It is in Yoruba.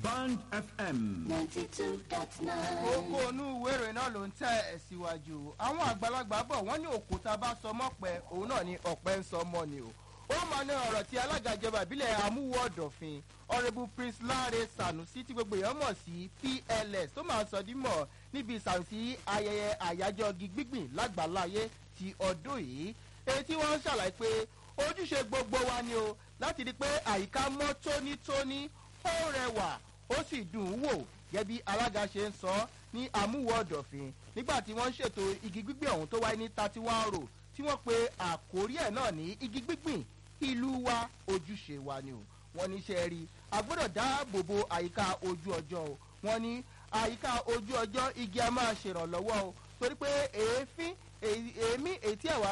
Band FM. ninety two dot nine. gbogbo onú ìwé ìròyìn náà ló ń tẹ̀ ẹ̀ síwájú àwọn àgbàlagbà bọ̀ wọ́n ní òkúta bá sọ mọ́pẹ́ òun náà ni ọ̀pẹ́ ń sọ mọ́ ni o ó máa ní ọ̀rọ̀ tí alága ìjọba ìbílẹ̀ amúwọ̀ ọ̀dọ̀fin ọ̀rẹ́bù prince láre sanusi tí gbogbo èèyàn mọ̀ sí pls tó máa sọ dímọ̀ níbi ìsàmùsí ayẹyẹ àyájọ́ igi gbígbìn lágbàláyé ti ọdún yìí èyí tí wọ́n ń ṣàlàyé pé ojúṣe gbogbo wa ni o láti rí i pé àyíká mọ́ tónítóní ó rẹwà ó sì dùn ún wò gẹ́gẹ́ bí alága ṣe ń sọ ní amúwọ̀ ọ̀dọ̀fin nígbà tí wọ́n ń ṣètò igi gbígbìn ọ̀hún tó wáyé ní thirty one row tí wọ́n pe àkórí ẹ̀ náà ní igi gbígbìn ìlú wa ojúṣe wa ni o wọ́n ní ṣe rí a gbọ́dọ̀ dáàbò bo àyíká ojú ọjọ́ o wọ́n ní àyíká ojú ọjọ́ igi a máa ṣèrànlọ́wọ́ o torí pé èéfín èémí èyí tí ẹ̀wà